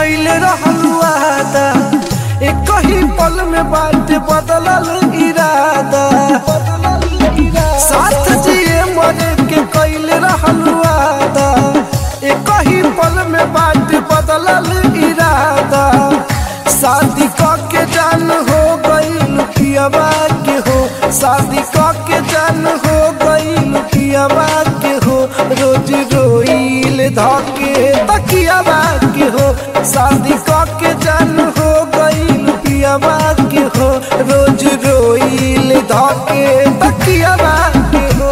कैल रहल वादा एक ही पल में बात बदलल इरादा साथ जिए मरे के कैल रहल वादा एक ही पल में बात बदलल इरादा शादी क के जान हो गईल पियवा के हो शादी क के जान हो गईल पियवा के हो रोज रोईल धके तकियावा के हो शादी क के जान हो गईल पियवा के हो रोज रोईल धके तकियावा के हो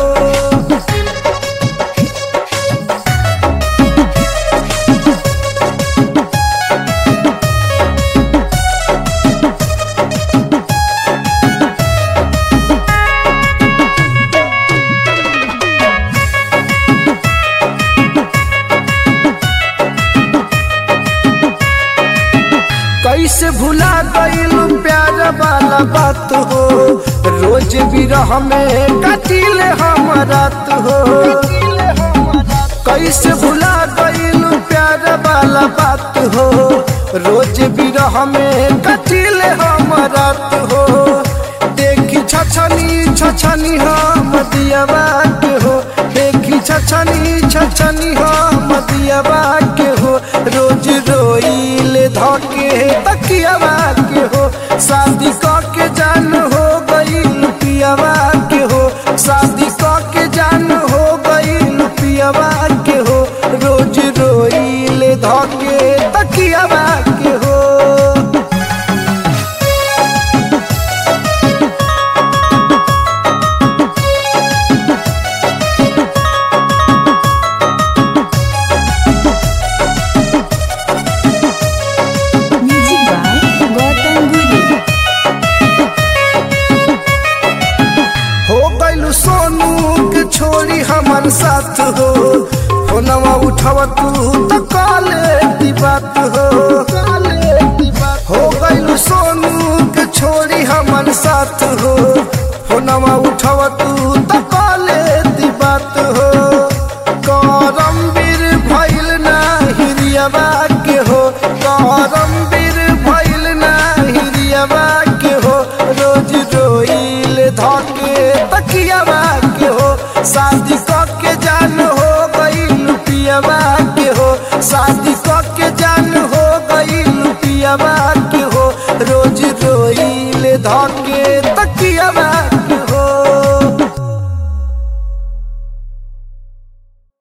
कैसे भुला गईल प्यार वाला बात हो रोज बिरह में कटिल हम रात हो कैसे भुला गईल प्यार वाला बात हो रोज बिरह में कटिल हम रात हो देखी छछनी छछनी हम दियावा के हो देखी छछनी छछनी हम दियावा के हो रोज रोईल धके तकियावा के हो शादी क के जान हो गईल पियावा के हो शादी क के जान हो गईल पियावा के हो रोज रोईल धके तकियावा के हो Music by Gautam Guri. हो गइलू सोनू के छोड़ी हमन साथ हो फोनवा उठाव तू तो काले दी बात हो हो गइलू सोनू के छोड़ी हमन साथ हो फोनवा उठाव तू तो काले दी बात हो करमवीर भइल ना हिरियावा के हो करमवीर भइल ना हिरियावा के हो रोज रोईल धके तकियावा के हो शादी क के जान हो गईल पियावा के हो शादी क के जान हो गईल पियावा के हो रोज रोईल धके